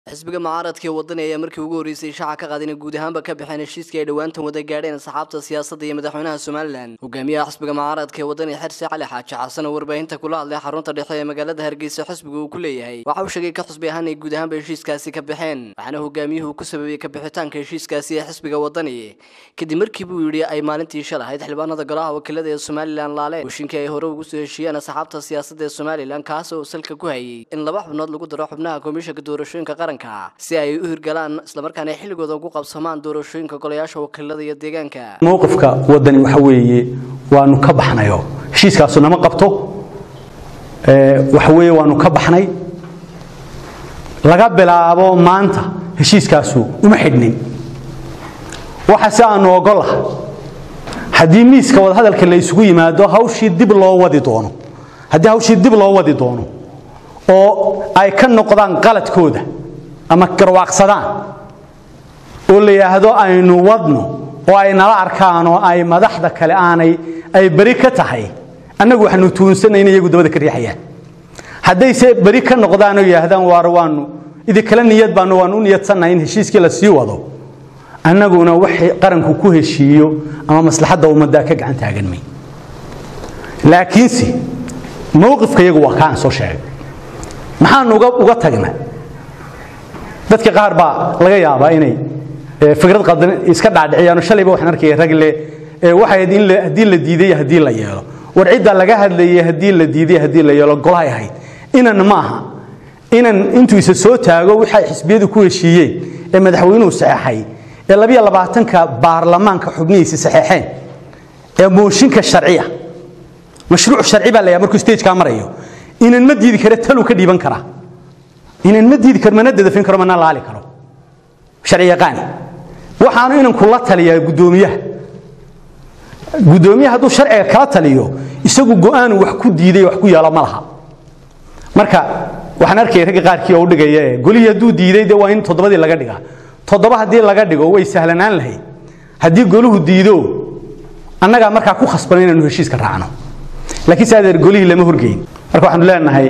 xisbiga mucaaradka ee wadani ayaa markii ugu horreysay shaaca ka qaad inay guud ahaanba ka baxeen heshiiskii ay dhowaantan wada gaadheen saxaabta siyaasadda iyo madaxweynaha somalilan hogaamiyaha xisbiga mucaaradka ee wadani xirsi cali xaaji xasan oo warbaahinta kula hadlay xarunta dhexe ee magaalada hargeysa xisbiga uu ku leeyahay waxa uu sheegay ka xusbi ahaan ay guud ahaanba heshiiskaasi ka baxeen waxaana hogaamiyuhu ku sababay ka bixitaanka heshiiskaasi ee xisbiga wadani kadib markii buu yidhi ay maalintii shalahayd xildhibaanada golaha wakiilada ee somalilan laaleen heshiinkii ay hore ugu soo heshiiyeen asxaabta siyaasadda ee somalilan kaas oo salka ku hayay in laba xubnood lagu daro xubnaha komishanka doorashooyinka qaranka si ay u hirgalaan islamarkaana xilligooda ugu qabsamaan doorashooyinka golayaasha wakiilada iyo deegaanka mowqifka wadani waxa weeye waanu ka baxnayo heshiiskaasu nama qabto waxa weeye waanu ka baxnay laga bilaabo maanta heshiiskaasu uma xidhnin waxa si aanu ogollaha haddii miiska wadahadalka la isugu yimaado hawshii dib loo wadi doono haddii hawshii dib loo wadi doono oo ay ka noqdaan qaladkooda ama garwaaqsadaan oo la yidhaahdo aynu wadno oo ay nala arkaan oo ay madaxda kale aanay ay beri ka tahay annagu waxaanu tuunsannay in iyagu dabada ka riixayaan haddayse beri ka noqdaan oo yidhaahdaan waar waanu idinkala niyad baanu waanu u niyadsannahay in heshiiskii la sii wado annaguna waxay qaranku ku heshiiyo ama maslaxadda ummaddaa ka gacan taagan may laakiinse mowqifka iyagu waa kaa aan soo sheegay maxaanu uga tagna dadka qaar baa laga yaabaa inay fikrad qaldan iska dhaadhiciyaan shalayba waxaan arkaya rag le waxay in haddii la diiday haddii la yeelo war cidda laga hadlayay haddii la diiday haddii la yeelo golahay ahayd inan ma aha inan intuu isa soo taago waxay xisbiyadu ku heshiiyeen ee madaxweynuhu saxeexay ee labiyo labaatanka baarlamaanka xubnihiisa saxeexeen ee mooshinka sharciya mashruuc sharci baa la yahay markuu stagekaa marayo inan ma diidi kara taluu ka dhiiban karaa inan ma diidi karo mana dadafin karo mana laali karo sharci yaqaani waxaanu inanku la taliyaa guddoomiyaha guddoomiyaha hadduu sharciga kala taliyo isagu go'aanu wax ku diiday wax ku yeelo ma laha marka waxaan arkaya ragga qaarkii oo u dhigaya golihii hadduu diiday dee waa in toddobadii laga dhigaa toddoba haddii laga dhigo way sahlanaan lahayd haddii goluhu diido annagaa markaa ku khasbana inaanu heshiiska raacno laakiin se adeer golihii lama horgeyn marka waxaanu leenahay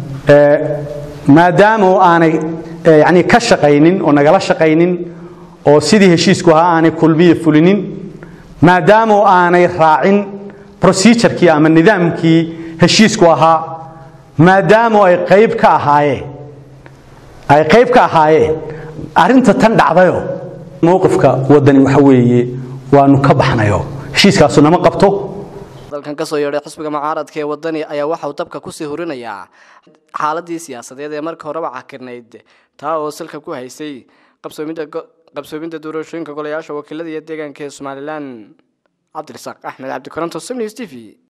maadaama aanay yani ka shaqaynin oo nagala shaqaynin oo sidii heshiisku ahaa aanay kulmiya fulinin maadaama aanay raacin procedurkii ama nidaamkii heshiisku ahaa maadaama ay qayb ka ahaayeen ay qayb ka ahaayeen arrinta tan dhacdayo mowqifka wadani waxa weeye waanu ka baxnayo heshiiskaasu nama qabto dalkan kasoo yeedhay xisbiga mucaaradka ee wadani ayaa waxa uu dabka kusii horinayaa xaaladii siyaasadeed ee marka horeba cakirnayd taa oo salka ku haysay qabsoomidda doorashooyinka golayaasha wakiilada iyo deegaanka ee somalilan cabdirasaaq axmed cabdikoronto sms t v